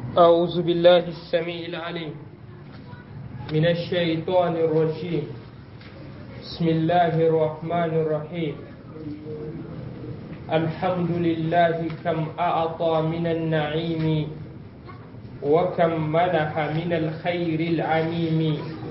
أعوذ بالله السميع العليم من الشيطان الرجيم بسم الله الرحمن الرحيم الحمد لله كم أعطى من النعيم وكم منح من الخير العميم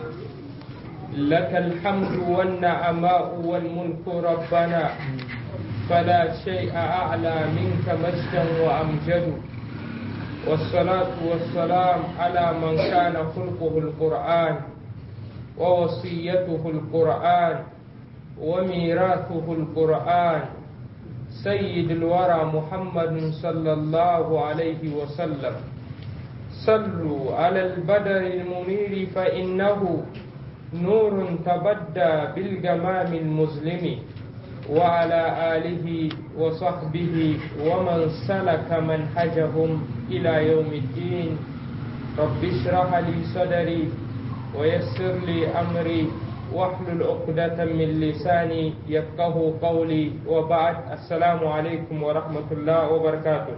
لك الحمد والنعماء والملك ربنا فلا شيء أعلى منك مجدا وأمجد والصلاة والسلام على من كان خلقه القرآن ووصيته القرآن وميراثه القرآن سيد الورى محمد صلى الله عليه وسلم صلوا على البدر المنير فإنه نور تبدى بالجمام المظلم وعلى آله وصحبه ومن سلك منهجهم إلى يوم الدين رب اشرح لي صدري ويسر لي أمري واحلل عقدة من لساني يفقه قولي وبعد السلام عليكم ورحمة الله وبركاته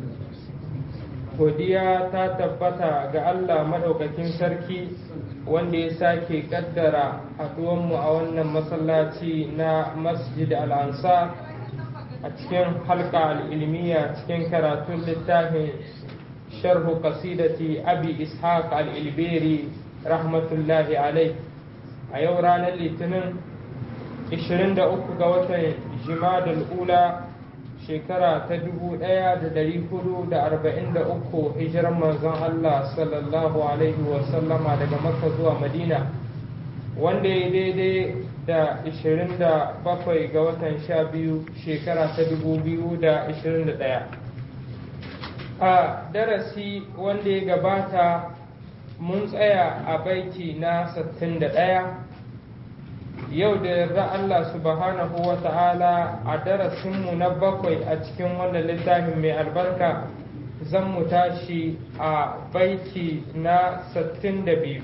godiya ta tabbata ga Allah madaukakin sarki wanda ya sake kaddara haduwanmu a wannan masallaci na masjid al'ansa a cikin halka al'ilmiya cikin karatun littafin sharhu qasidati abi ishaq al'ilberi rahmatullahi alai a yau ranar litinin 23 ga watan jimadul ula shekara ta 1443 hijiran manzon Allah sallallahu alaihi wasallama daga makka zuwa madina wanda ya daidai da 27 ga watan 12 shekara ta 2021 a darasi wanda ya gabata mun tsaya a baiti na 61 yau da yarda Allah subhanahu wa ta'ala a darasinmu na bakwai a cikin wannan littafin mai albarka zan mu tashi a baiti na 62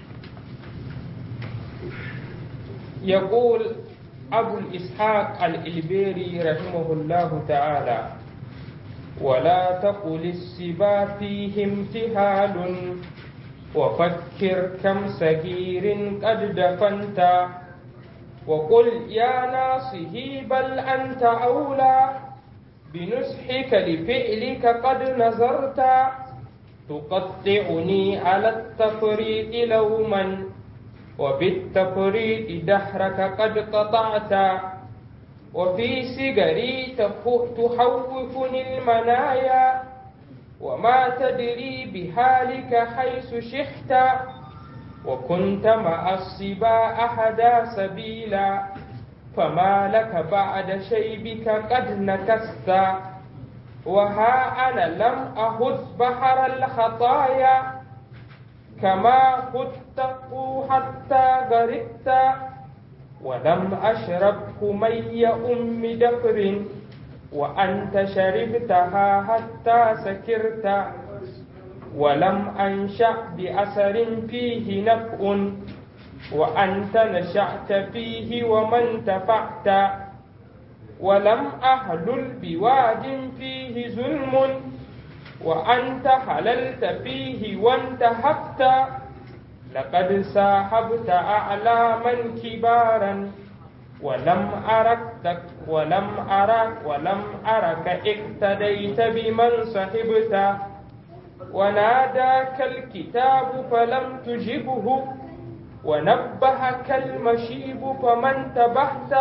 يقول أبو الإسحاق الإلبيري رحمه الله تعالى ولا تقل السبا فيه امتهال وفكر كم صغير قد دفنت وقل يا ناصه بل أنت أولى بنصحك لفعلك قد نظرت تقطعني على التفريط لوما وبالتفريط دهرك قد قطعت وفي سجري تخوفني المنايا وما تدري بحالك حيث شحت وكنت مع الصبا أحدا سبيلا فما لك بعد شيبك قد نكست وها أنا لم أهد بحر الخطايا كما خدت حتى غرقت ولم أشرب مي أم دفر وأنت شربتها حتى سكرت ولم أنشأ بأثر فيه نفع وأنت نشأت فيه ومن تفعت ولم أهلل بواد فيه ظلم وأنت حللت فيه وانتهبت لقد ساحبت أعلاما كبارا ولم أرك ولم أرك ولم أرك اقتديت بمن صحبت وناداك الكتاب فلم تجبه ونبهك المشيب فمن تبهت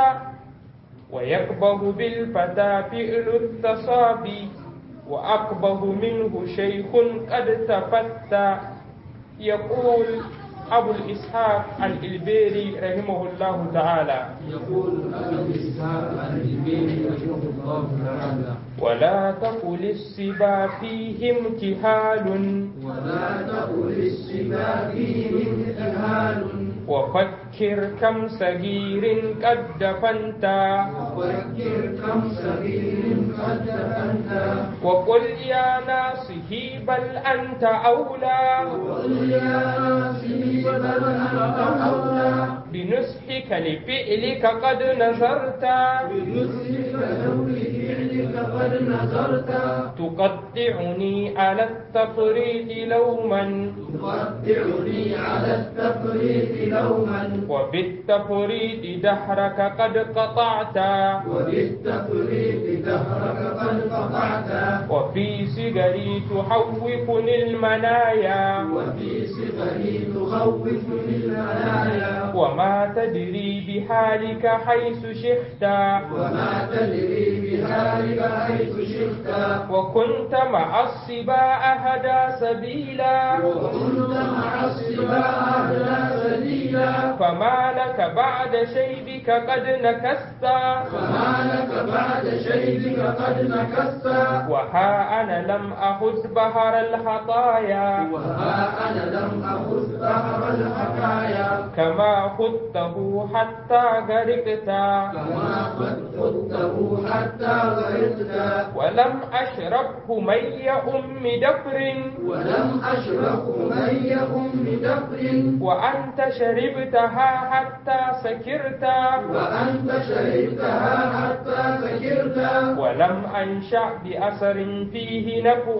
ويكبه بالفتى فعل التصابي وأقبه منه شيخ قد تفتى يقول أبو الإسحاق الإلبيري رحمه الله تعالى يقول أبو الإسحاق الإلبيري رحمه الله تعالى ولا تقل السبا فيه امتهال ولا تقل السبا فيه امتهال وفكر كم صغير قد دفنت وفكر كم صغير قد دفنت وقل يا ناصحي بل أنت أولى وقل يا ناصحي بل أنت أولى بنصحك لفعلك قد نظرت بنصحك لو لفعلك فيك قد نظرت تقطعني على التفريط لوما تقطعني على التفريط لوما وبالتفريط دهرك قد قطعت وبالتفريط دهرك قد قطعت وفي صغري تحوفني المنايا وفي صغري تخوفني المنايا وما تدري بحالك حيث شئت وما تدري بحالك حيث شئت وكنت مع الصباء هدى سبيلا وكنت مع السباع أهدى سبيلا فما لك بعد شيبك قد نكست فما لك بعد شيبك قد نكست وها أنا لم أخذ بهر الخطايا وها أنا لم أخذ بحر الحكايا كما خذته حتى غرقت كما قد خذته حتى غرقت ولم أشربه مي أم دفر ولم أشرب مي أم دفر وأنت شربتها حتى سكرت وأنت شربتها حتى سكرت ولم أنشأ بأثر فيه نفع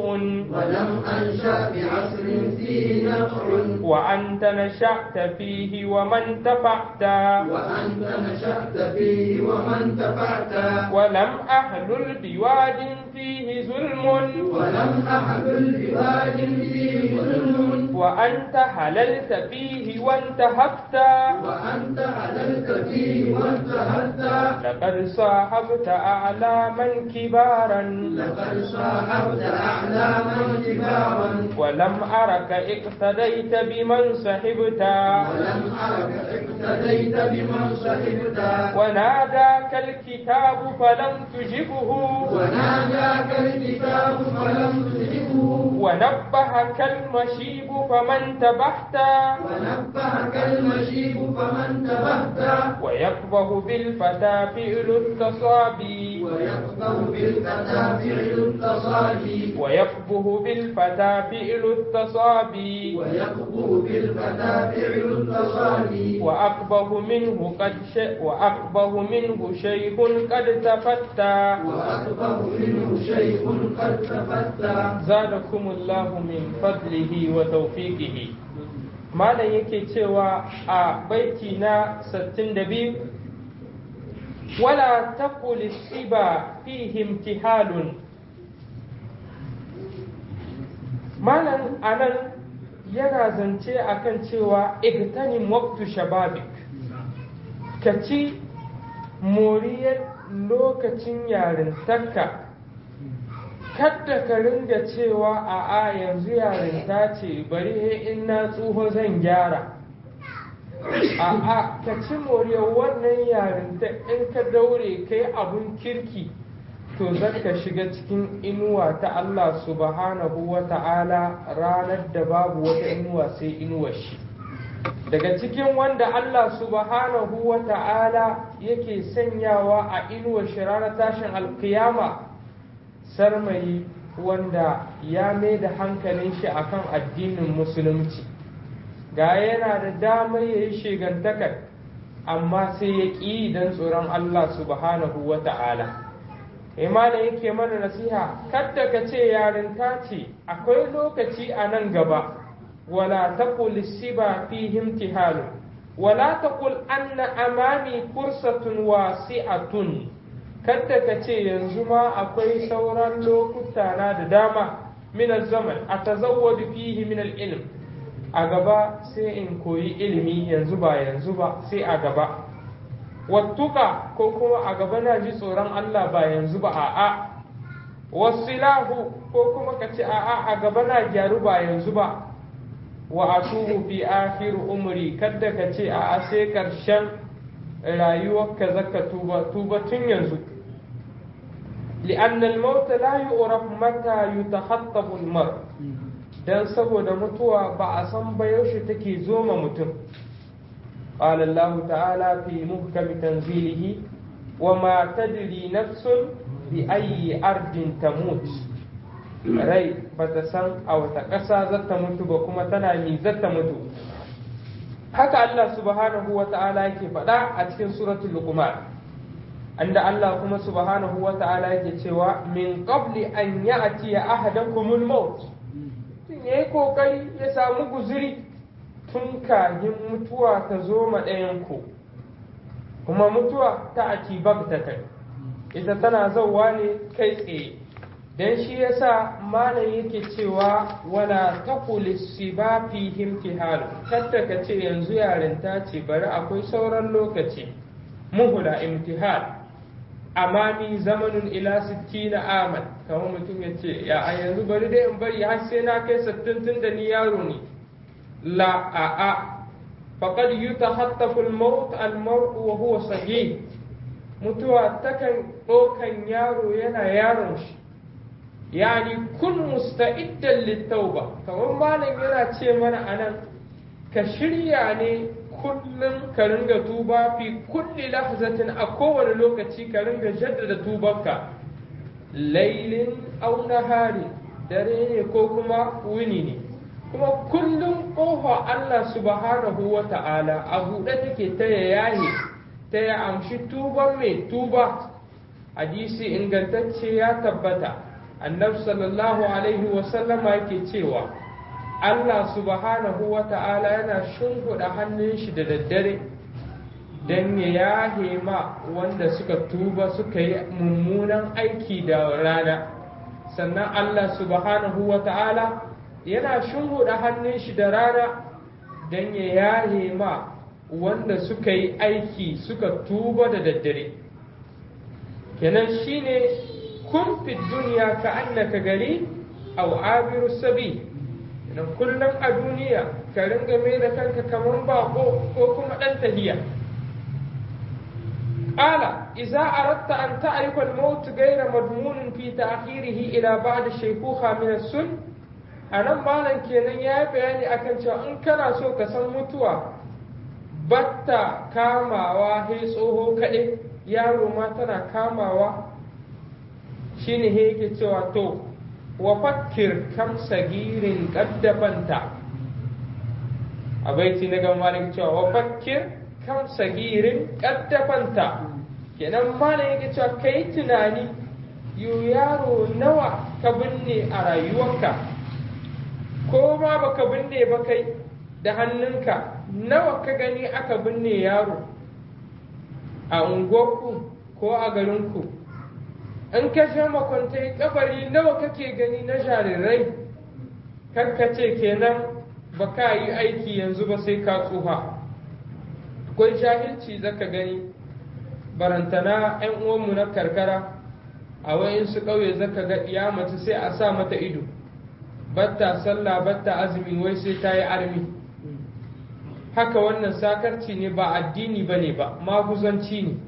ولم أنشأ بعصر فيه نفع وأنت نشأت فيه ومن تفعت وأنت نشأت فيه ومن تبعت ولم أحلل بواد فيه ظلم ولم أحمل بواد فيه ظلم وأنت حللت فيه وانتهبت وأنت حللت فيه وانتهلت لقد صاحبت أعلاما كبارا لقد صاحبت أحلاما كبارا ولم أرك اقتديت بمن صحبت ولم أرك اقتديت بمن صحبت وناداك الكتاب فلم تجبه وناداك الكتاب فلم تجبه ونبهك المشيب فمن تبحت ونبهك المشيب فمن تبهت ويقبه بالفتى فعل التصابي ويقبل بالفتى فعل التصالي ويقبه بالفتى فعل التصابي ويقبل بالفتى فعل التصالي وأقبه منه قد ش... وأقبه منه شيخ قد تفتى وأكبر منه شيء قد تفتى زادكم الله من فضله وتوفيقه malam yake cewa a baiti na 62 wala taqul siba fihi imtihalun malam anan yana zance akan cewa igtanim waqtu shababik ka ci moriyar lokacin yarintarka kadda ka ringa cewa a a yanzu yarinta ce bari he in na tsoho zan gyara a a ka ci moriyar wannan yarinta in ka daure kai abun kirki to zaka shiga cikin inuwa ta Allah subhanahu wa ta'ala ranar da babu wata inuwa sai inuwar shi daga cikin wanda Allah subhanahu wa ta'ala yake sanyawa a inuwar shi ranar tashin alkiyama sarmayi wanda ya mai da hankalin shi akan addinin musulunci ga yana da damar ya yi shigantakar amma sai ya ƙi don tsoron Allah subhanahu wa ta'ala imana yake mana nasiha kadda ka ce yarinta ce akwai lokaci a nan gaba wala taqul siba fihi imtihalu wala taqul anna amami fursatun wasi'atun kadda ka ce yanzu ma akwai sauran lokuta na da dama min zaman a tazawwadu fihi min ilm a gaba sai in koyi ilimi yanzu ba yanzu ba sai a gaba wattuka ko kuma a gaba na ji tsoron Allah ba yanzu ba a'a wasilahu ko kuma ka ce a'a a gaba na gyaru ba yanzu ba wa atubu fi akhir umri kadda ka ce a'a sai karshen rayuwarka zaka tuba tuba tun yanzu لأن الموت لا يعرف متى يتخطب المرء dan saboda mutuwa ba a san ba yaushe take zoma mutum قال الله تعالى في محكم تنزيله وما تدري نفس بأي أرض تموت rai ba ta san a wata ƙasa zata mutu ba kuma tana mi zata mutu haka Allah subhanahu wa ta'ala yake faɗa a cikin suratul luqman anda Allah kuma subhanahu wa ta'ala yake cewa min qabli an ya'ti ahadakumul maut tun yayi kokari ya samu guzuri tun kahin mutuwa ta zo ma ɗayan ku kuma mutuwa ta ati bagtatan ita tana zauwa ne kai tsaye dan shi yasa malam yake cewa wala taqul siba fi imtihal kadda ka ce yanzu yarinta ce bari akwai sauran lokaci muhula imtihal amami zamanun ila 60 aman kamar mutum ya ce ya a yanzu bari dai in bari har sai na kai 60 tun da ni yaro ne la a a faqad yutahattafu al-maut al-maut wa huwa sahih mutuwa takan ɗaukan yaro yana yaron shi yani kun musta'iddan littauba kamar malam yana ce mana anan ka shirya ne kullum ka ringa tuba fi kulli lahzatin a kowane lokaci ka ringa jaddada tubanka lailin au nahari dare ne ko kuma wuni ne kuma kullum ƙofa Allah subhanahu wa ta'ala a buɗe take ta yayi ta ya amshi tuban mai tuba hadisi ingantacce ya tabbata annabi sallallahu alaihi wasallama yake cewa Allah subhanahu wa ta'ala yana shimfiɗa hannun shi da daddare don ya yahe ma wanda suka tuba suka yi mummunan aiki da rana sannan Allah subhanahu wa ta'ala yana shimfiɗa hannun shi da rana don ya yahe ma wanda suka yi aiki suka tuba da daddare kenan shine kun fi duniya ka annaka gari au abiru sabi idan kullum a duniya ka ringa mai da kanka kamar bako ko kuma ɗan tahiya ƙala iza aratta an ta'rifa al-maut ghayra madmunin fi ta'khirihi ila ba'd shaykhuha min as-sun anan malam kenan ya yi bayani akan cewa in kana so ka san mutuwa batta kamawa he tsoho kaɗai yaro ma tana kamawa shine he yake cewa to wa fakkir kam sagirin kaddafanta a baiti na gan malik cewa wa fakkir kam sagirin kaddafanta kenan malam yake cewa kai tunani yu yaro nawa ka binne a rayuwarka ko ma baka binne ba kai da hannunka nawa ka gani aka binne yaro a unguwarku ko a garinku in ka sha makwantai kabari nawa kake gani na jarirai ce kenan ba ka yi aiki yanzu ba sai ka tsufa akwai jahilci zaka gani barantana 'yan uwanmu na karkara a wayansu ƙauye zaka ga iya mace sai a sa mata ido batta sallah batta azumi wai sai ta yi armi haka wannan sakarci ne ba addini ba ne ba maguzanci ne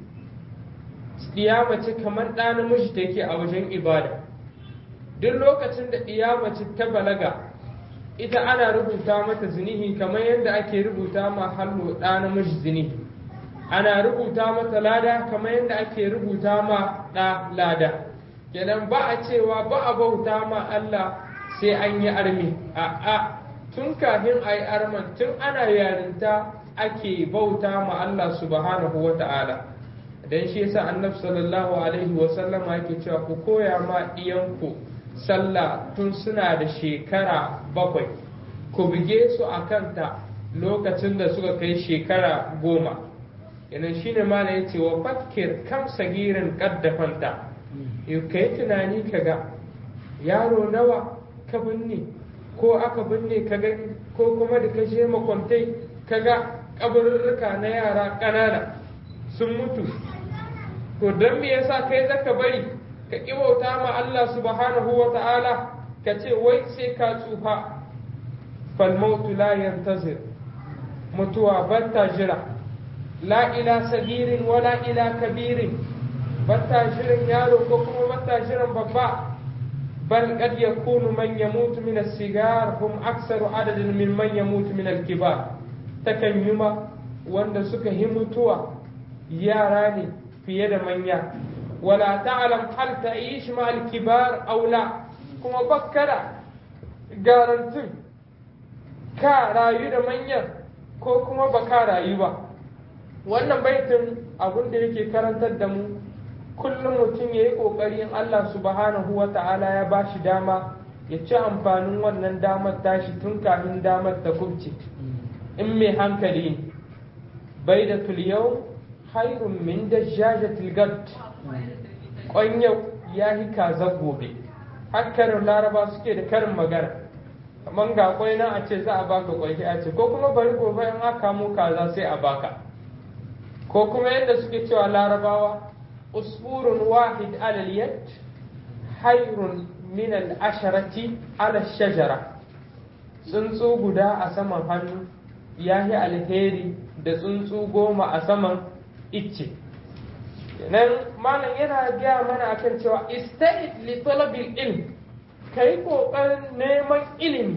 mace kamar ɗa namiji take a wajen ibada duk lokacin da mace ta balaga ita ana rubuta mata zinihi kamar yadda ake rubuta ma hallo ɗa namiji zinihi ana rubuta mata lada kamar yadda ake rubuta ma ɗa lada kenan ba a cewa ba a bauta ma Allah sai an yi armi a'a tun kafin a yi arman tun ana yarinta ake bauta ma Allah subhanahu wa ta'ala dan shi yasa annabi sallallahu alaihi wa sallama yake cewa ku koya ma iyanku sallah tun suna da shekara bakwai ku buge su a kanta lokacin da suka kai shekara goma yanan shine ma ya ce wa fakir kam sagirin kaddafanta yau kai tunani ka ga yaro nawa ka binne ko aka binne ka gani ko kuma da ka je makwantai ka ga kabarurruka na yara ƙanana sun mutu to don me yasa kai zaka bari ka bauta ma Allah subhanahu wa ta'ala ka ce wai sai ka tsufa fal mautu la yantazir mutuwa batta jira la ila sagirin wala ila kabirin batta jiran yaro ko kuma batta jiran babba bal qad yakunu man yamutu min as-sigar hum aktsaru adadin min man yamutu min al-kibar takan yuma wanda suka yi mutuwa yara ne fiye da manya wala ta'lam hal ta'ish ma al-kibar aw la kuma bakkara garantin ka rayu da manyan ko kuma ba ka rayu ba wannan baitin abin da yake karantar da mu kullum mutum ya yi ƙoƙarin Allah subhanahu wa ta'ala ya ba shi dama ya ci amfanin wannan damar tashi tun kafin damar ta kubce in mai hankali ne bai da tuliyau hairun min da jajatil gad ƙwanyau ya yi kaza gobe hakkarin laraba suke da karin magana kamar ga kwai nan a ce za a baka kwai a ce ko kuma bari gobe in aka mu kaza sai a baka ko kuma yadda suke cewa larabawa usfurun wahid alal yad hayrun min al asharati ala shajara tsuntsu guda a saman hannu ya yi alheri da tsuntsu goma a saman icce nan malam yana gaya mana akan cewa ista'id li talabil ilm kai kokarin neman ilimi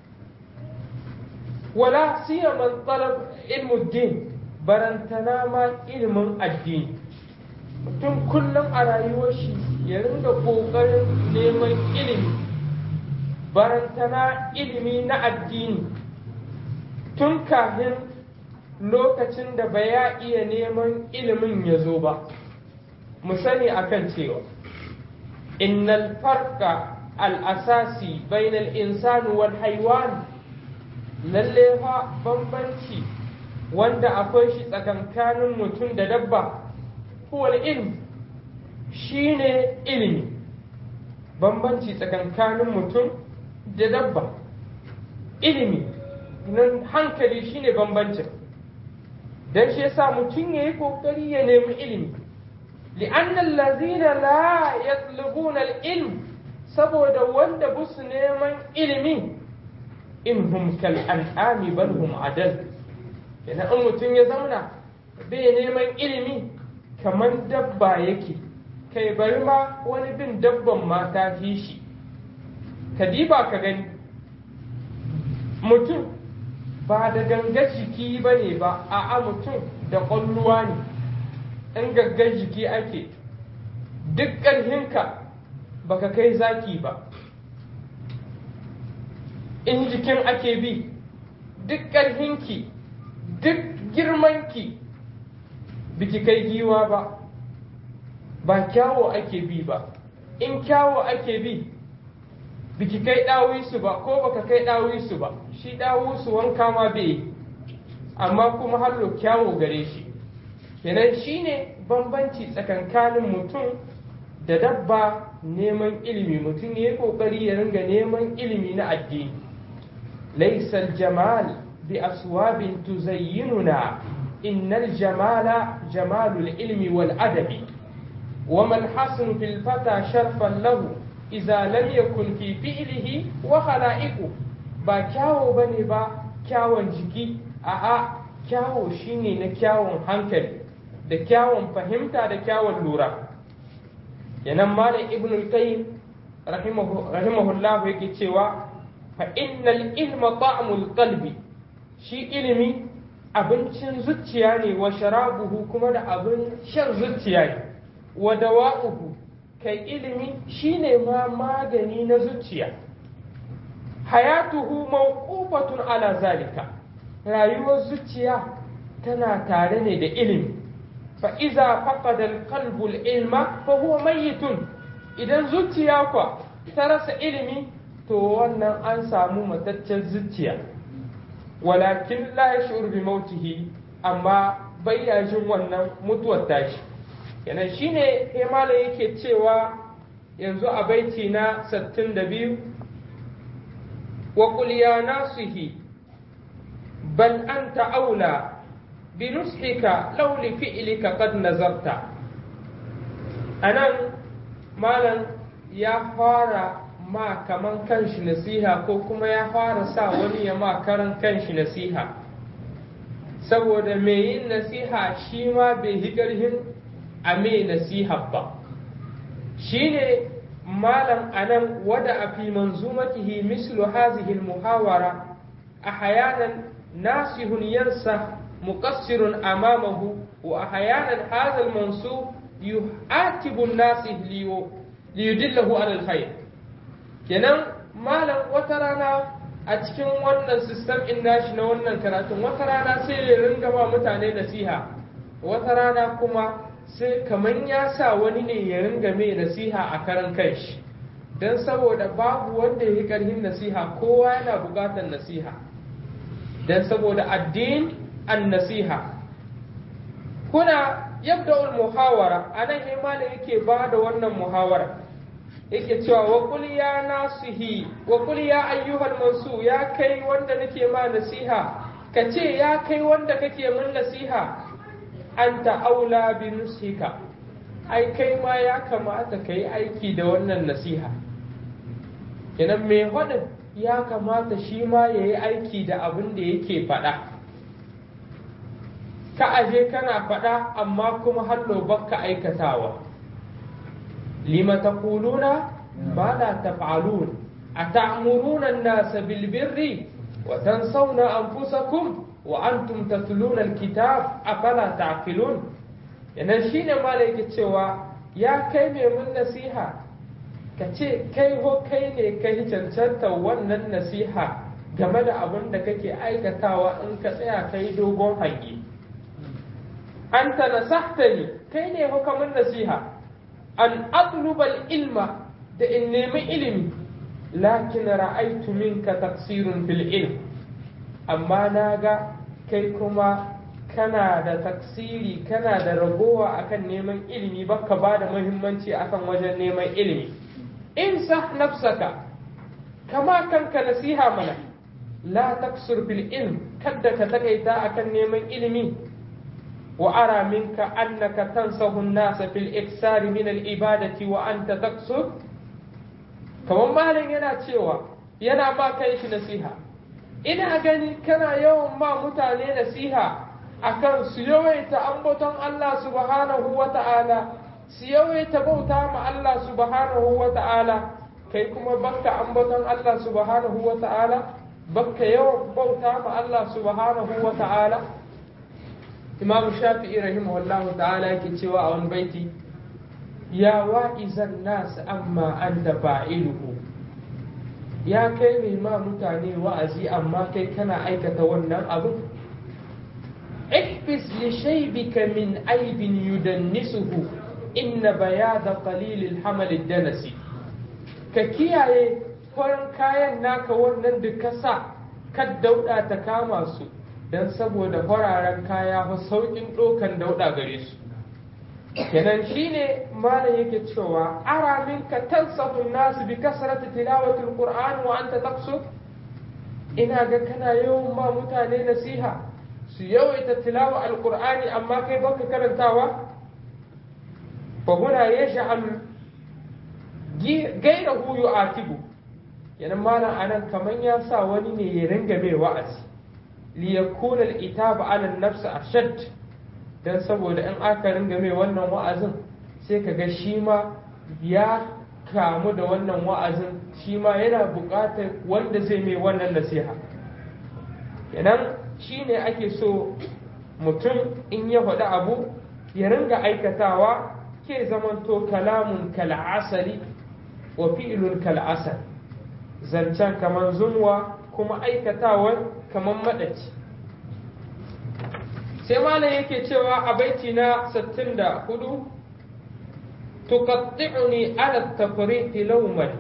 wala siyaman talab ilmu din barantana ma ilimin addini mutum kullum a rayuwar shi ya ringa kokarin neman ilimi barantana ilimi na addini tun kafin lokacin da ba ya iya neman ilimin ya zo ba mu sani akan cewa innal farqa al-asasi bainal insani wal haiwan lalle fa bambanci wanda akwai shi tsakankanin mutum da dabba huwal ilm shine ilimi bambanci tsakankanin mutum da dabba ilimi nan hankali shine bambancin dan shi yasa mutum yayi kokari ya nemi ilimi لأن الذين لا يطلبون العلم saboda wanda busu neman ilimi in hum kal an'ami bal hum adal idan in mutum ya zauna bai neman ilimi kamar dabba yake kai bari ma wani bin dabban ma ta fi shi ka diba ka gani mutum ba da gangar jiki ba ne ba a'a mutum da ƙwalluwa ne in gaggar jiki ake duk ƙarhinka baka kai zaki ba in jikin ake bi duk ƙarhinki duk girmanki biki kai giwa ba ba kyawo ake bi ba in kyawo ake bi biki kai ɗawisu ba ko baka kai ɗawisu ba shi ɗawisu wanka ma bai amma kuma hallo kyawo gare shi kenan shine bambanci tsakankanin mutum da dabba neman ilimi mutum ya yi kokari ya ringa neman ilimi na addini laisal jamal bi aswabin tuzayyinuna innal jamala jamalul ilmi wal adabi وما الحسن في الفتى شرفا له إذا لم يكن في فعله وخلائقه ba kyawo bane ba kyawon jiki a'a kyawo shine na kyawon hankali da kyawun fahimta da kyawun lura yanan malam ibn al-qayyim rahimahullahu yake cewa fa innal ilma ta'mul qalbi shi ilimi abincin zuciya ne wa sharabuhu kuma da abin shan zuciya ne wa dawa'uhu kai ilimi shine ma magani na zuciya hayatuhu mawqufatun ala zalika rayuwar zuciya tana tare ne da ilimi فإذا فقد القلب العلم فهو ميت idan zuciya kwa ta rasa ilimi to wannan an samu mataccen zuciya walakin la yash'ur bi mautihi amma bai ya jin wannan mutuwar tashi yana shine hemala yake cewa yanzu a baiti na 62 wa qul ya nasihi bal anta aula بنصحك لو لفعلك قد نظرت anan malam ya fara ma kaman kanshi nasiha ko kuma ya fara sa wani ya ma karan kanshi nasiha saboda mai yin nasiha shi ma bai yi ƙarhin a mai nasiha ba shi ne malam anan wada a fi manzumatihi mislu hazihi muhawara a hayanan nasihun yansa مقصر أمامه وأحيانا هذا المنصوب يعاتب الناس ليدله على الخير kenan malam wata rana a cikin wannan sistem in nashi na wannan karatun wata rana sai ya ringa ma mutane nasiha wata rana kuma sai kamar ya sa wani ne ya ringa mai nasiha a karan kanshi don saboda babu wanda ya yi ƙarfin nasiha kowa yana buƙatar nasiha don saboda addin an nasiha kuna yabda muhawara a nan imani yake ba da wannan muhawara yake cewa wa kul ya nasihi wa kul ya ayyuhal mansu ya kai wanda nake ma nasiha ka ce ya kai wanda kake min nasiha anta aula bi nusika ai kai ma ya kamata ka yi aiki da wannan nasiha kenan mai faɗin ya kamata shi ma ya yi aiki da abin da yake faɗa ka aje kana faɗa amma kuma hallo bakka aikatawa lima taquluna ma la taf'alun ata'muruna an-nasa bil birri wa tansawna anfusakum wa antum tatluna al-kitab afala ta'qilun yana shine malaiki cewa ya kai mai mun nasiha ka ce kai ho kai ne kai cancanta wannan nasiha game da abin da kake aikatawa in ka tsaya kai dogon hange anta nasahtani kai ne hukamin nasiha an atlubal ilma da in nemi ilimi lakin ra'aitu minka taksirun fil ilm amma na ga kai kuma kana da taksiri kana da ragowa akan neman ilimi baka ba da muhimmanci akan wajen neman ilimi in sah nafsaka kama kanka nasiha mana la taksur fil ilm kadda ka takaita akan neman ilimi وأرى منك أنك تنصح الناس في الإكثار من الإبادة وأنت تقصد كما مالين yana cewa yana ma kai shi nasiha ina gani kana yawan ma mutane nasiha akan su yawaita ambaton Allah subhanahu wa ta'ala su yawaita bauta ma Allah subhanahu wa ta'ala kai kuma bakka ambaton Allah subhanahu wa ta'ala bakka yawan bauta ma Allah subhanahu wa ta'ala imam shafi'i rahimahullah ta'ala yake cewa a wani baiti ya wa'izan nas amma anta fa'iluhu ya kai mai ma mutane wa'azi amma kai kana aikata wannan abu احبس لشيبك من عيب يدنسه إن بياض قليل الحمل الدنسي ككياye farin kayan naka wannan da ka sa kad dauda ta kama su don saboda fararen kaya fa saukin ɗaukan dauɗa gare su kenan shine malam yake cewa ara minka tansahu nasu bi kasrati tilawati alquran wa anta taqsud ina ga kana yawan ma mutane nasiha su yawaita tilawa alqur'ani amma kai baka karantawa fa huna yash'al gairahu yu'atibu yanan malam anan kaman ya sa wani ne ya ringa mai wa'azi liyakuna al'itaba ala nafsi ashad dan saboda in aka ringa mai wannan wa'azin sai kaga shi ma ya kamu da wannan wa'azin shi ma yana buƙatar wanda zai mai wannan nasiha kenan shi ne ake so mutum in ya faɗi abu ya ringa aikatawa ke zamanto kalamun kal'asari wa fi'ilun kal'asar zancen kamar zunwa kuma aikatawar kamar maɗaci sai malam yake cewa a baiti na 64 tuqatti'uni ala tafriqi lawman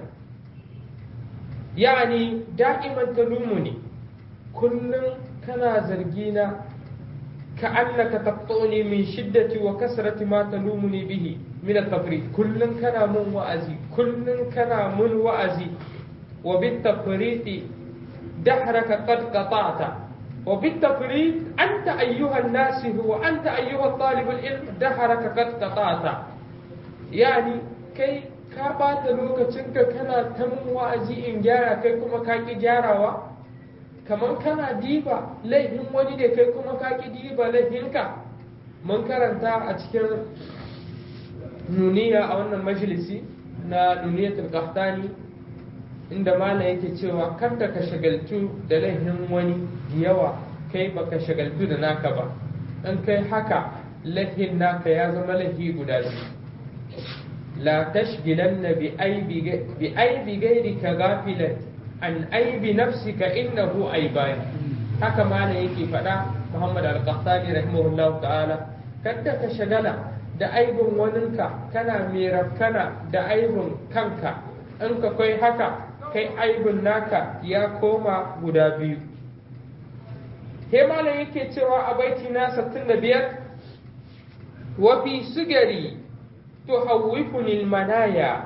yani da'iman talumuni kullum kana zargina كأنك تقطعني من شدة وكسرة ما تلومني به من التفريط كل كان من وأزي كل كان من وأزي وبالتفريط دهرك قد قطعت وبالتفريط أنت أيها الناس هو أنت أيها الطالب العلم دهرك قد قطعت يعني كي ka ɓata lokacinka kana ta mun wa'azi in gyara kai kuma ka ki gyarawa kamar kana diba laifin wani da kai kuma ka ki diba laifinka mun karanta a cikin nuniya a wannan majalisi na nuniyatul qahtani inda malam yake cewa kada ka shagaltu da laifin wani yawa kai baka shagaltu da naka ba in kai haka laifin naka ya zama laifi guda biyu la tashgilanna bi aibi bi aibi gairika ghafilan an aibi nafsika innahu aibani haka malam yake faɗa Muhammad al-Qahtani rahimahullahu ta'ala kada ka shagala da aibin waninka kana mai rafkana da aibin kanka in ka kai haka kai aibin naka ya koma guda biyu he malam yake cewa a baiti na 65 wa fi sigari tuhawwifuni almanaya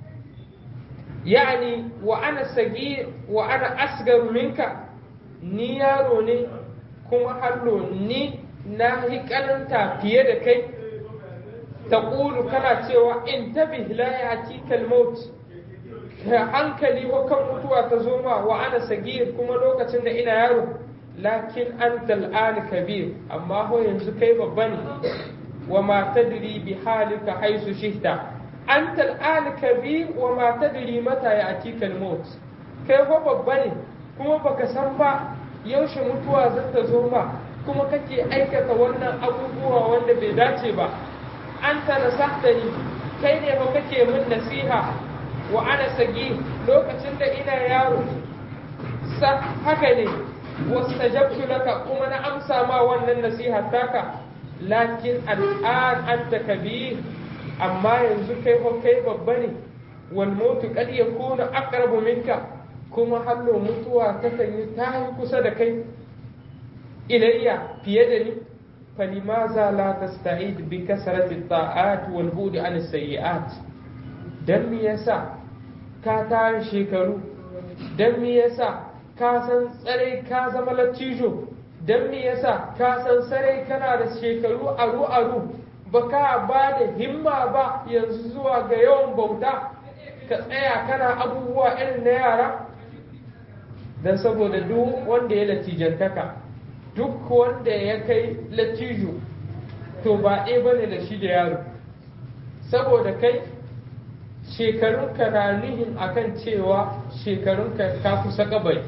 yani wa ana sagir wa ana asgaru minka ni yaro ne kuma hallo ni na yi kananta fiye da kai taqulu kana cewa in tabi la yatika al-maut hankali ko kan mutuwa ta zo ma wa ana sagir kuma lokacin da ina yaro lakin anta al'an kabir amma ho yanzu kai babba ne wa ma tadri bi halika haisu shihta anta al'an kabir wa ma tadri mata ya'tika al-maut kai ho babba ne kuma baka san ba yaushe mutuwa za ta zo ma kuma kake aikata wannan abubuwa wanda bai dace ba anta nasahtani kai ne ho kake min nasiha wa ana sagi lokacin da ina yaro sa haka ne wastajabtu laka kuma na amsa ma wannan nasiha taka lakin al'an anta kabir amma yanzu kai ko kai babba ne wal mautu qad yakunu aqrabu minka kuma hallo mutuwa ta yi ta yi kusa da kai ilayya fiye da ni فلماذا لا تستعيد بكثرة الطاعات والبعد عن السيئات dan me yasa ka tare shekaru dan me yasa ka san tsare ka zama lattijo dan me yasa ka san tsare kana da shekaru aru aru baka ba da himma ba yanzu zuwa ga yawan bauta ka tsaya kana abubuwa irin na yara dan saboda duk wanda ya latijantaka duk wanda ya kai lattijo to ba ɗaya bane da shi da yaro saboda kai shekarunka na nihin akan cewa shekarunka ka kusa kabari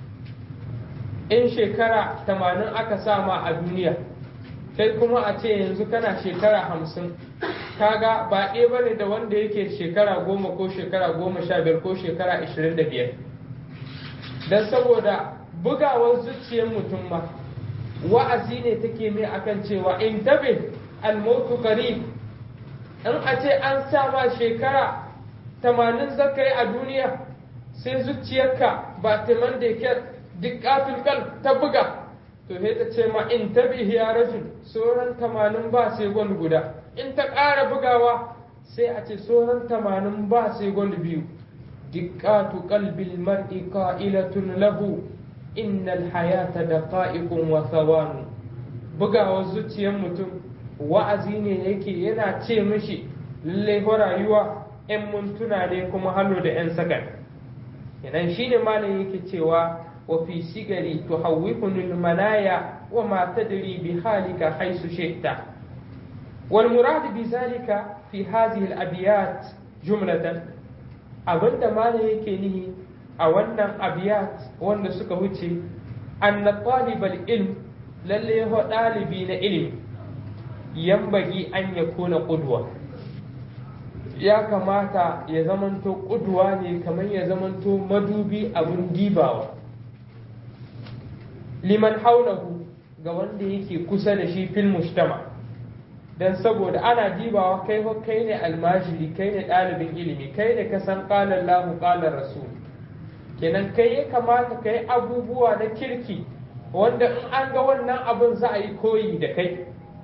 in shekara tamanin aka sama a duniya kai kuma a ce yanzu kana shekara hamsin kaga ba ɗaya ba ne da wanda yake shekara goma ko shekara goma sha biyar ko shekara ashirin da biyar don saboda bugawar zuciyar mutum ma wa'azi ne take mai akan cewa in tabe almautu qarib in a ce an sa ma shekara tamanin zaka yi a duniya sai zuciyarka ba timan da ke dukkatul kal ta buga to sai ta ce ma in tabihi ya rajul sauran tamanin ba sai gwal guda in ta ƙara bugawa sai a ce sauran tamanin ba sai gwal biyu dikkatu qalbil mar'i qa'ilatun lahu innal hayata daqa'iqun wa thawanu bugawar zuciyar mutum wa'azi ne yake yana ce mishi lallai rayuwa 'yan mintuna ne kuma hannu da 'yan sakan idan shi ne malam yake cewa wa fi sigari tuhawwifunul manaya wa ma tadri bi halika haisu shi'ta wal murad bi zalika fi hadhihi al abiyat jumlatan abinda malam yake nihi a wannan abiyat wanda suka wuce anna talibal ilm lalle ho dalibi na ilimi yambagi an yakuna qudwa ya kamata ya zamanto kuduwa ne kamar ya zamanto madubi abin dibawa liman haulahu ga wanda yake kusa da shi fil mujtama dan saboda ana dibawa kai kai ne almajiri kai ne ɗalibin ilimi kai ne ka san qala Allahu qala rasul kenan kai ya kamata kai abubuwa na kirki wanda in an ga wannan abin za a yi koyi da kai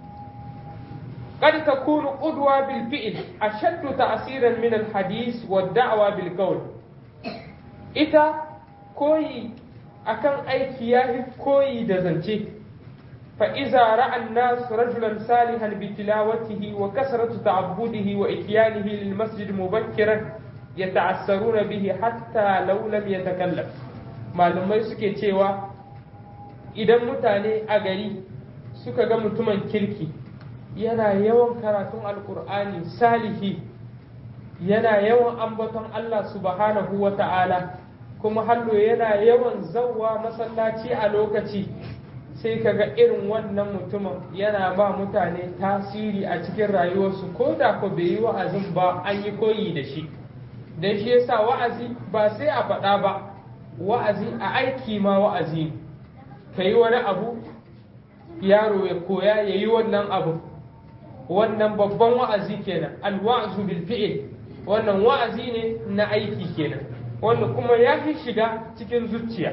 قد تكون قدوة بالفعل أشد تأثيرا من الحديث والدعوة بالقول إذا كوي أكن أي كياه كوي دزنتي فإذا رأى الناس رجلا صالحا بتلاوته وكثرة تعبده وإتيانه للمسجد مبكرا يتعسرون به حتى لو لم يتكلم malamai suke cewa idan mutane a gari suka ga mutumin kirki yana yawan karatun alkur'ani salihi yana yawan ambaton Allah subhanahu wa ta'ala kuma hallo yana yawan zauwa masallaci a lokaci sai kaga irin wannan mutumin yana ba mutane tasiri a cikin rayuwarsu ko da ko bai yi wa'azin ba an yi koyi da shi don shi yasa wa'azi ba sai a faɗa ba wa'azi a aiki ma wa'azi ka yi wani abu yaro ya koya ya yi wannan abu wannan babban wa'azi kenan alwa'zu bil fi'l wannan wa'azi ne na aiki kenan wanda kuma ya fi shiga cikin zuciya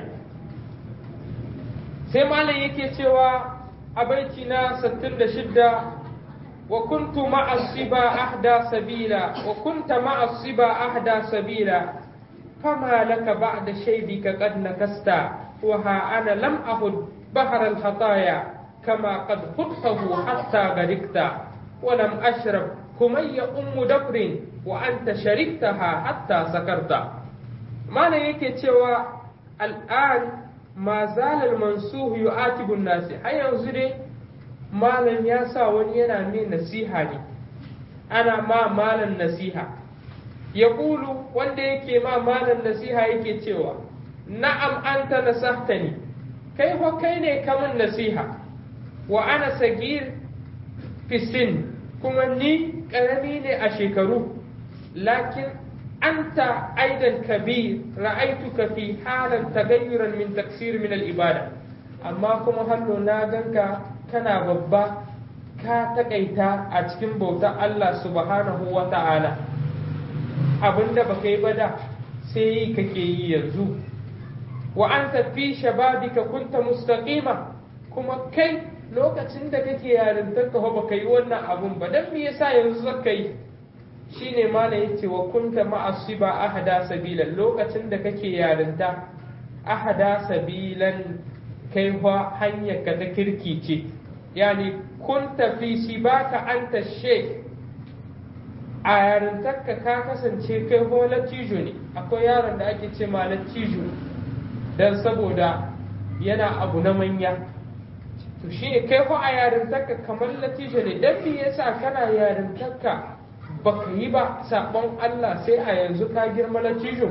sai malam yake cewa a baiti na 66 wa kuntu ma'a siba ahda sabila wa kunta ma'a siba ahda sabila fama laka ba'da shaydika qad nakasta wa ha ana lam ahud bahar al khataya kama qad khudtahu hatta garikta wa lam ashrab kumayya ummu dafrin wa anta shariktaha hatta sakarta malam yake cewa al'an ma zalal mansuhu yu'atibu nasi har yanzu dai malam ya sa wani yana mai nasiha ne ana ma malam nasiha ya kulu wanda yake ma malam nasiha yake cewa na'am anta nasahtani kai fa kai ne kamun nasiha wa ana sagir fisin kuma ni karami ne a shekaru lakin أنت أيضا كبير رأيتك في حالا تغيرا من تكسير من الإبادة أما كما هلو ناغنك كان ببا ka takaita a cikin bautar Allah subhanahu wa ta'ala abinda ba kai ba da sai yi kake yi yanzu wa an tafi shababika kunta mustaqima kuma kai lokacin da kake yarintar ka ba ka yi wannan abun ba dan me yasa yanzu zaka yi shine mana yace wa kunta ma'asiba ahada sabilan lokacin da kake yarinta ahada sabilan kai fa hanyar ka ta kirki ce yani kunta fi sibaka anta she a yarintarka ka kasance kai ho latijo ne akwai yaron da ake ce ma latijo dan saboda yana abu na manya to shi kai ho a yarintarka kamar latijo ne dan me yasa kana yarintarka baka yi ba sabon Allah sai a yanzu ka girma latijo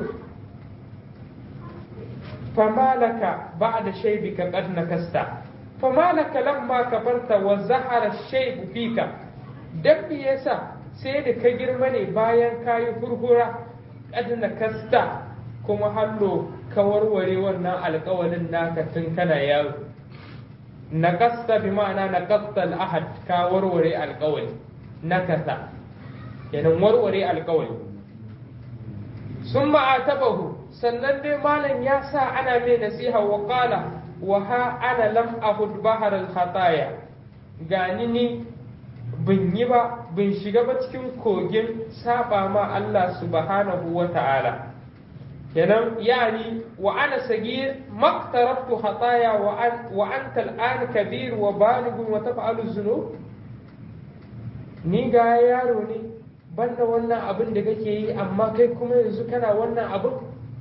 famalaka ba'da shaybika qad nakasta famalaka lamma kabarta wa zahara shaybu fika dan me yasa sai da ka girma ne bayan kayi furfura qad nakasta kuma hallo ka warware wannan alƙawalin naka tun kana yaro nakasta bi ma'ana nakasta al-ahad ka warware alƙawali nakasa kenan warware alƙawali sun ma'atabahu sannan dai malam ya sa ana mai nasiha wa qala wa ha ana lam ahud bahar al khataya gani ni bin yi ba bin shiga ba cikin kogin saba ma Allah subhanahu wa ta'ala kenan yani wa ana sagir maktaraftu khataya wa an wa anta al'an kabir wa baligh wa taf'alu dhunub ni ga yaro ne banda wannan abin da kake yi amma kai kuma yanzu kana wannan abin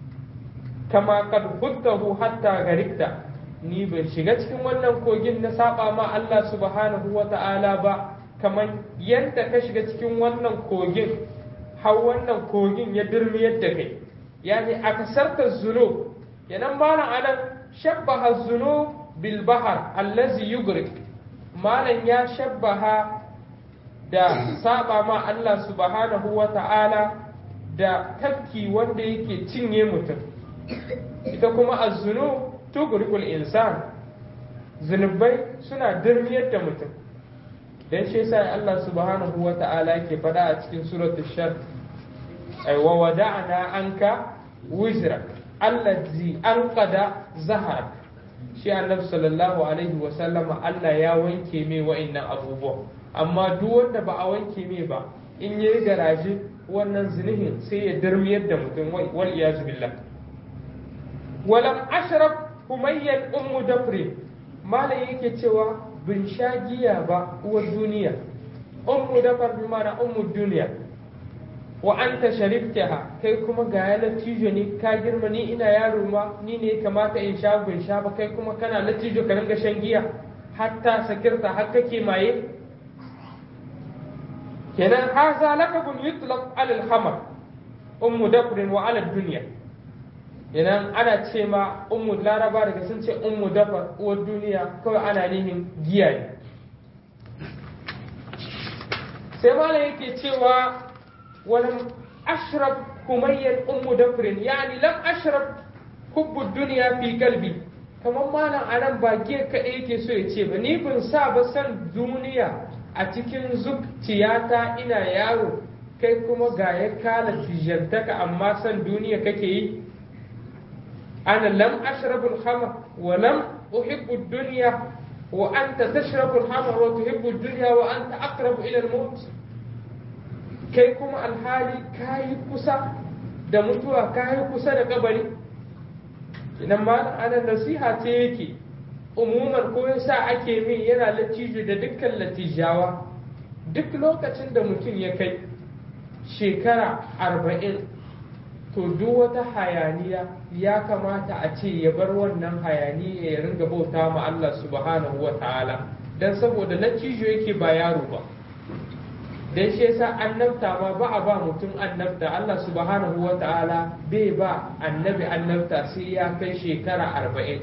kama kad huttahu hatta garikta ni ban shiga cikin wannan kogin na saba ma Allah subhanahu wa ta'ala ba kamar yadda ka shiga cikin wannan kogin har wannan kogin ya dirmiyar da kai yani a kasarta zunub yanan malam anan shabbaha zunub bil bahar allazi yugrik malam ya shabbaha da saba ma Allah subhanahu wa ta'ala da tafki wanda yake cinye mutum ita kuma azzunu tugurikul insan zunubai suna dirmiyar da mutum dan shi yasa Allah subhanahu wa ta'ala yake faɗa a cikin suratul shar ay wa wada'na anka wizrak allazi anqada zaharak shi annabi sallallahu alaihi wa sallama Allah ya wanke mai wa'annan abubuwa amma duk wanda ba a wanke mai ba in yayi garaje wannan zinihin sai ya darmiyar da mutum wal iyazu billah walam ashrab humayyan ummu dafri malam yake cewa bin sha giya ba uwar duniya ummu dafar bi mana ummu duniya wa anta shariftaha kai kuma ga ya latijo ne ka girma ni ina yaro ma ni ne kamata in sha bin sha ba kai kuma kana latijo ka ringa shan giya hatta sakirta har kake maye kenan haza lakabun yutlaq alal khamar ummu dafrin wa ala dunya kenan ana ce ma ummu laraba daga sun ce ummu dafar uwar duniya kawai ana nihin giya ne sai mala yake cewa ولم أشرب كميا أم دفر يعني لم أشرب حب الدنيا في قلبي kamar malam anan ba giya kaɗai yake so ya ce ba ni ban sa ba san duniya a cikin zuciyata ina yaro kai kuma ga ya kala tijantaka amma san duniya kake yi ana lam ashrabu al-khamr wa lam uhibbu ad-dunya wa anta tashrabu al-khamr wa tuhibbu ad-dunya wa anta aqrabu ila al-maut kai kuma alhali kayi kusa da mutuwa kayi kusa da kabari idan ma ana nasiha ce yake umuman ko yasa ake min yana latijo da dukkan latijawa duk lokacin da mutum ya kai shekara arba'in to duk wata hayaniya ya kamata a ce ya bar wannan hayaniya ya ringa bauta ma Allah subhanahu wa ta'ala dan saboda latijo yake ba yaro ba dan shi yasa annabta ma ba a ba mutum annabta Allah subhanahu wa ta'ala bai ba annabi annabta sai ya kai shekara arba'in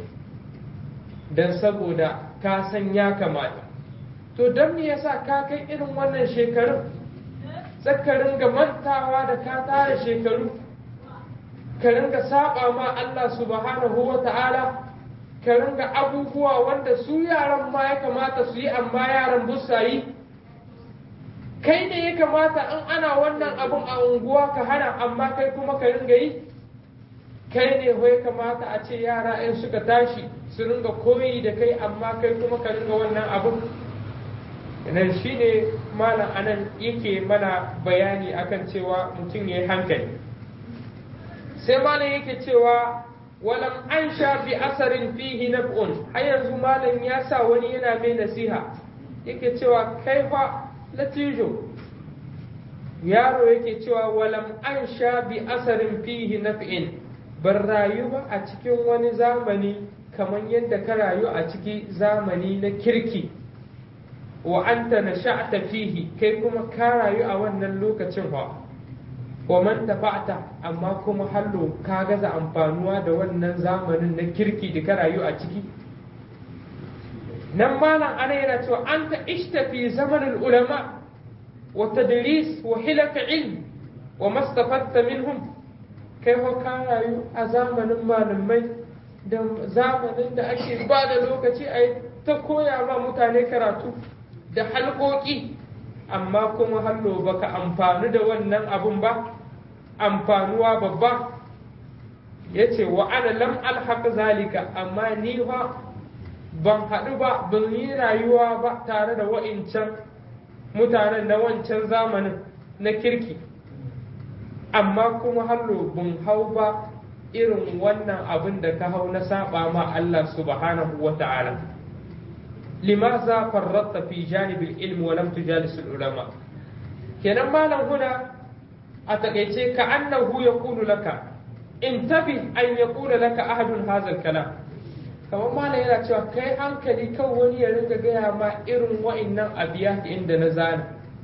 dan saboda ka san ya kamata to don me yasa ka kai irin wannan shekarun zaka ringa mantawa da ka tara shekaru ka ringa saba ma Allah subhanahu wa ta'ala ka ringa abubuwa wanda su yaran ma ya kamata su yi amma yaran busa yi kai ne ya kamata in ana wannan abun a unguwa ka hana amma kai kuma ka ringa yi kai ne ya kamata a ce yara in suka tashi su ringa koyi da kai amma kai kuma ka ringa wannan abun nan shi ne malam anan yake mana bayani akan cewa mutum ya yi hankali sai malam yake cewa walam an sha bi asarin fihi naf'un har yanzu malam ya sa wani yana mai nasiha yake cewa kai fa latijo yaro yake cewa walam an sha bi asarin fihi naf'in ban rayu ba a cikin wani zamani kamar yadda ka rayu a ciki zamani na kirki wa anta nasha'ta fihi kai kuma ka rayu a wannan lokacin fa wa man tafa'ta amma kuma hallo ka gaza amfanuwa da wannan zamanin na kirki da ka rayu a ciki nan malam ana yana cewa anta ishta fi zamanin ulama wa tadris wa hilaka ilm wa mastafatta minhum kai fa ka rayu a zamanin malamai da zamanin da ake ba da lokaci a ta koya ma mutane karatu da halƙoƙi amma kuma hallo baka amfani da wannan abun ba amfanuwa babba ya ce wa ana lam alhaq zalika amma ni fa ban haɗu ba ban yi rayuwa ba tare da wa'incan mutanen na wancan zamanin na kirki amma kuma hallo ban hau ba irin wannan abin da ka hau na saba ma Allah subhanahu wa ta'ala limaza farratta fi janibil ilmi wa lam tujalis ulama kenan malam huna a takaice ka annahu yaqulu laka intabi an yaqula laka ahadun hadha kalam kamar malam yana cewa kai hankali kan wani ya ringa gaya ma irin wa'annan abiya inda na zana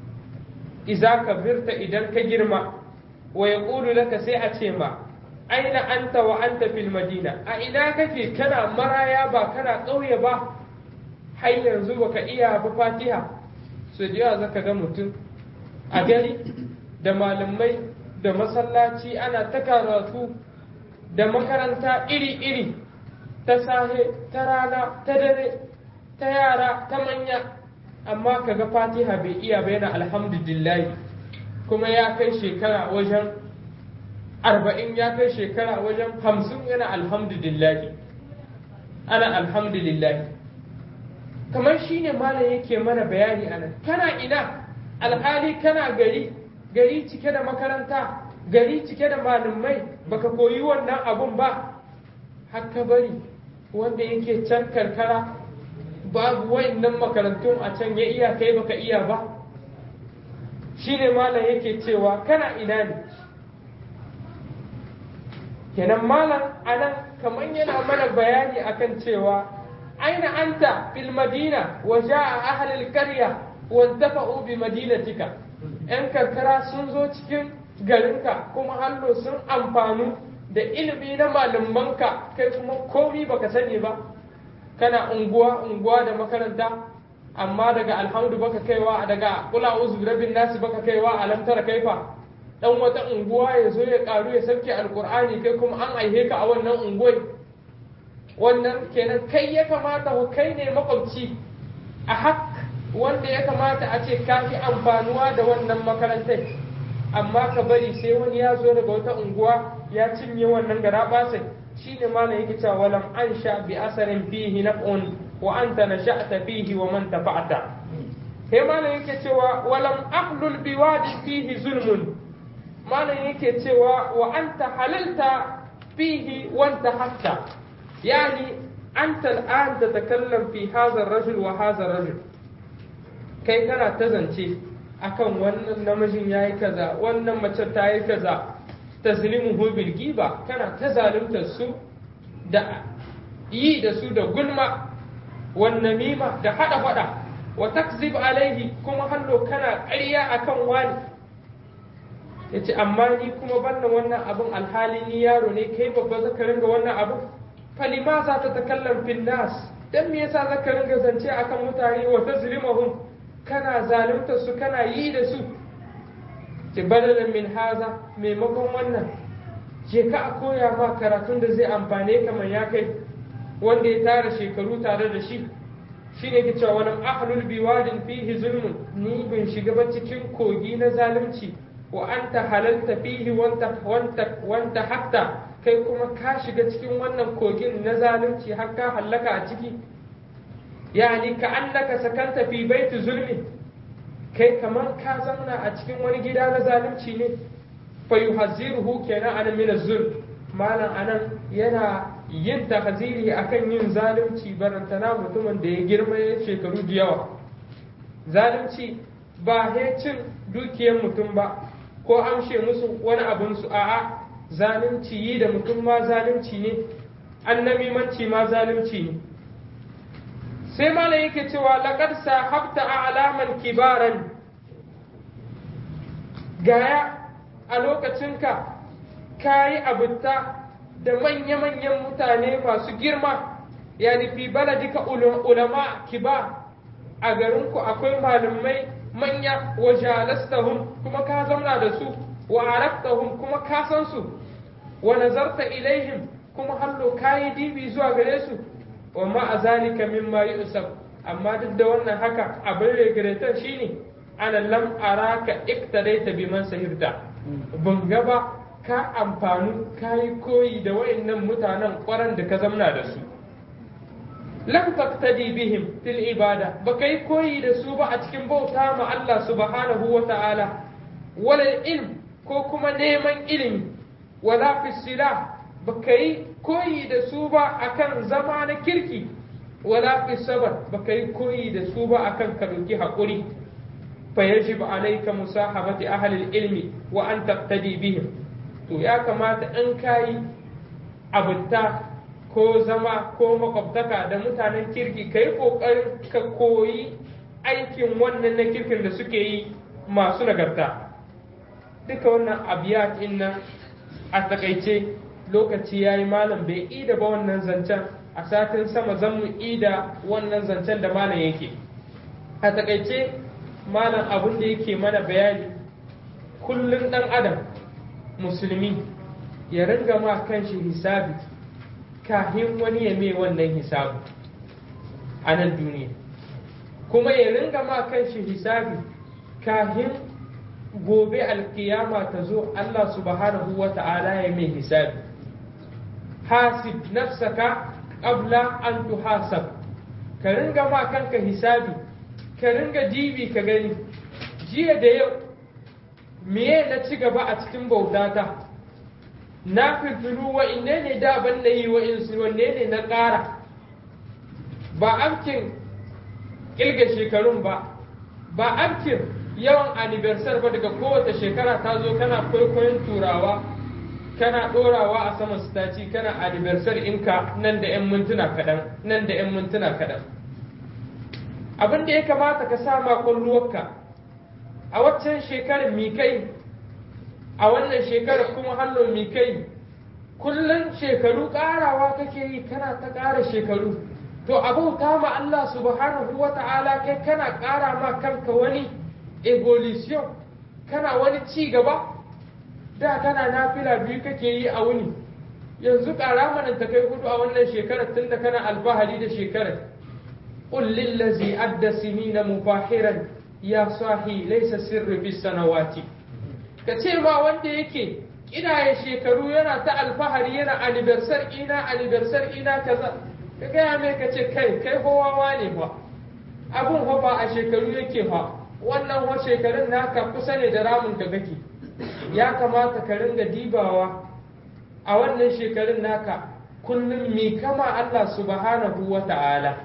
iza ka birta idan ka girma wa yaqulu laka sai a ce ma aina anta wa anta fil madina a ina kake kana maraya ba kana ƙauye ba har yanzu baka iya ba fatiha su da yawa zaka ga mutum a gari da malamai da masallaci ana ta karatu da makaranta iri-iri ta sahe ta rana ta dare ta yara ta manya amma kaga fatiha bai iya ba yana alhamdulillah kuma ya kai shekara wajen arba'in ya kai shekara wajen hamsin yana alhamdulillah ana alhamdulillah kamar shi ne malam yake mana bayani a nan kana ina alhali kana gari gari cike da makaranta gari cike da malamai baka koyi wannan abun ba haka bari wanda yake can karkara babu wayannan makarantun a can ya iya kai baka iya ba shi ne malam yake cewa kana ina ne kenan malam anan kamar yana mana bayani akan cewa أين أنت في المدينة وجاء أهل القرية وانتفعوا بمدينتك ‘yan karkara sun zo cikin garinka kuma hallo sun amfanu da ilimi na malamanka kai kuma komi baka sani ba kana unguwa unguwa da makaranta amma daga alhamdu baka kaiwa daga kula uzu rabin nasi baka kaiwa alam tara kaifa dan wata unguwa ya zo ya karu ya sauke alkur'ani kai kuma an aihe ka a wannan unguwai wannan kenan kai ya kamata ku kai ne makwabci a hak wanda ya kamata a ce ka fi amfanuwa da wannan makarantar amma ka bari sai wani ya zo daga wata unguwa ya cinye wannan gara basai shine malam yake cewa walam ansha bi asarin fihi naf'un wa anta nasha'ta fihi wa man tafa'ta sai malam yake cewa walam aqlul bi wadi fihi zulmun malam yake cewa wa anta halalta fihi wa anta hatta yani anta al'an tatakallam fi hadha ar-rajul wa hadha ar-rajul kai kana ta zance akan wannan namijin yayi kaza wannan mace ta yi kaza tazlimuhu bil giba kana ta zaluntar su da yi da su da gulma wan namima da hada fada wa takzib alaihi kuma hallo kana ƙarya akan wani yace amma ni kuma bannan wannan abun alhali ni yaro ne kai babba zaka ringa wannan abun falima za ta takallam fil nas dan me yasa zaka ringa zance akan mutane wa tazlimuhum kana zalunta su kana yi da su ce badalan min haza maimakon wannan je ka a koya ma karatun da zai amfane ka mai ya kai wanda ya tara shekaru tare da shi shi ne ke cewa wani ahlul biwadin fihi zulmun ni bin shiga ba cikin kogi na zalunci wa anta halalta fihi wanta wanta wanta hatta kai kuma ka shiga cikin wannan kogin na zalunci har ka hallaka a ciki yani ka annaka sakanta fi baiti zulmi kai kamar ka zauna a cikin wani gida na zalunci ne fa yuhazziruhu kenan anan min zulm malam anan yana yin tahziri akan yin zalunci barantana mutumin da ya girma ya shekaru da yawa zalunci ba cin dukiyar mutum ba ko amshe musu wani abun su a'a zalunci yi da mutum ma zalunci ne annamimanci ma zalunci ne sai malam yake cewa laqad sahabta a'laman kibaran gaya a lokacinka kayi abutta da manya-manyan mutane masu girma yani fi baladika ulama kibar a garinku akwai malamai manya wa jalastahum kuma ka zauna da su wa araftahum kuma ka san su wa nazarta ilaihim kuma hallo kayi dibi zuwa gare su wa ma a zalika mimma yusuf amma duk da wannan haka abin regretar shine ana lam araka iktadaita biman sahirta ban gaba ka amfanu kayi koyi da wayannan mutanen kwaran da ka zamna da su lam taqtadi bihim fil ibada ba kai koyi da su ba a cikin bauta ma Allah subhanahu wa ta'ala wala ilm ko kuma neman ilimi wala fi silah ba kai koyi da su ba akan zama na kirki wala fi sabar ba kai koyi da su ba akan ka dauki hakuri fa yajib alayka musahabati ahli ilmi wa an taqtadi bihim to ya kamata in kayi abunta ko zama ko makwabtaka da mutanen kirki ka yi ƙoƙarin ka koyi aikin wannan na kirkin da suke yi masu nagarta duka wannan abiyat nan a takaice lokaci ya yi malam bai ida ba wannan zancen a satin sama zan mu ida wannan zancen da malam yake a takaice malam abin da yake mana bayani kullum ɗan adam musulmi ya ringa ma kanshi hisabi kahin wani ya mai wannan hisabi a nan duniya kuma ya ringa ma kanshi hisabi kahin gobe alkiyama ta zo Allah subhanahu wa ta'ala ya mai hisabi hasib nafsaka qabla an tuhasab ka ringa ma kanka hisabi ka ringa dibi ka gani jiya da yau meye na ci gaba a cikin bautata na filfilu wa inne ne da ban na yi wa insu wanne ne na ƙara ba amkin ƙilga shekarun ba ba amkin yawan anniversary ba daga kowace shekara ta zo kana kwaikwayon turawa kana ɗorawa a saman staci kana anniversary inka nan da 'yan mintuna kaɗan nan da 'yan mintuna kaɗan abin da ya kamata ka sa makwalluwarka a waccan shekarar mi kai a wannan shekarar kuma hannun mi kai kullum shekaru ƙarawa kake yi kana ta ƙara shekaru to abauta ma Allah subhanahu wa ta'ala kai kana ƙara ma kanka wani evolution kana wani ci gaba da kana nafila biyu kake yi a wuni yanzu ƙara mana ta kai hudu a wannan shekarar tunda kana alfahari da shekarar قل للذي أدى سنين مباحرا يا صاحي ليس السر في السنوات كتيما wanda yake ya shekaru yana ta alfahari yana anniversar ina anniversar ina kaza ka gaya mai ka ce kai kai kowawa ne fa abun fa ba a shekaru yake fa wannan wa shekarun naka kusa ne da ramin ka kake ya kamata ka ringa dibawa a wannan shekarun naka kullum mi kama Allah subhanahu wa ta'ala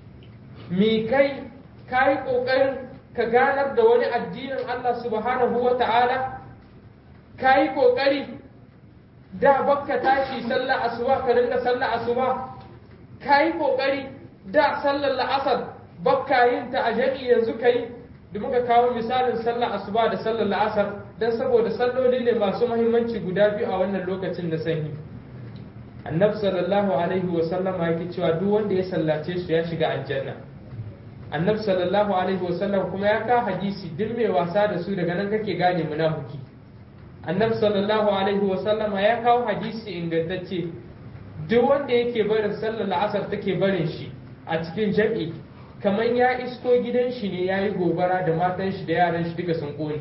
mi kai ka yi ƙoƙarin ka ganar da wani addinin Allah subhanahu wa ta'ala ka yi ƙoƙari da bakka tashi sallar asuba ka ringa sallar asuba ka yi ƙoƙari da sallar la'asar bakka yin ta a jami'i yanzu ka yi da muka kawo misalin sallar asuba da sallar la'asar don saboda salloli ne masu mahimmanci guda biyu a wannan lokacin da sanyi annabi sallallahu alaihi wa sallama yake cewa duk wanda ya sallace su ya shiga aljanna annabi sallallahu alaihi wa sallam kuma ya ka hadisi duk mai wasa da su daga nan kake gane munafiki annabi sallallahu alaihi wa sallama ya kawo hadisi ingantacce duk wanda yake barin sallar la'asar take barin shi a cikin jam'i kamar ya isko gidan shi ne ya yi gobara da matan shi da yaran shi duka sun ƙone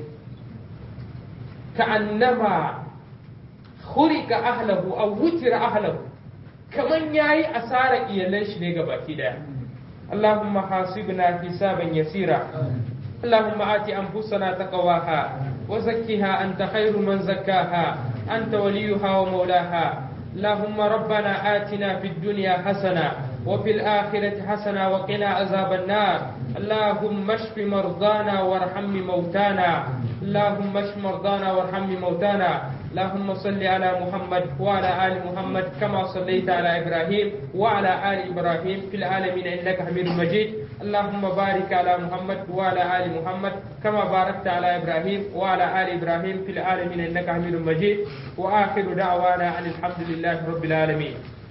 ka annama hurika ahlahu aw wutira ahlahu kamar ya yi asara iyalan shi ne ga baki daya اللهم حاسبنا حسابا يسيرا اللهم آت أنفسنا تقواها وزكها أنت خير من زكاها أنت وليها ومولاها اللهم ربنا آتنا في الدنيا حسنة وفي الآخرة حسنة وقنا عذاب النار اللهم اشف مرضانا وارحم موتانا اللهم اشف مرضانا وارحم موتانا اللهم صل على محمد وعلى آل محمد كما صليت على إبراهيم وعلى آل إبراهيم في العالمين إنك حميد مجيد اللهم بارك على محمد وعلى آل محمد كما باركت على إبراهيم وعلى آل إبراهيم في العالمين إنك حميد مجيد وآخر دعوانا أن الحمد لله رب العالمين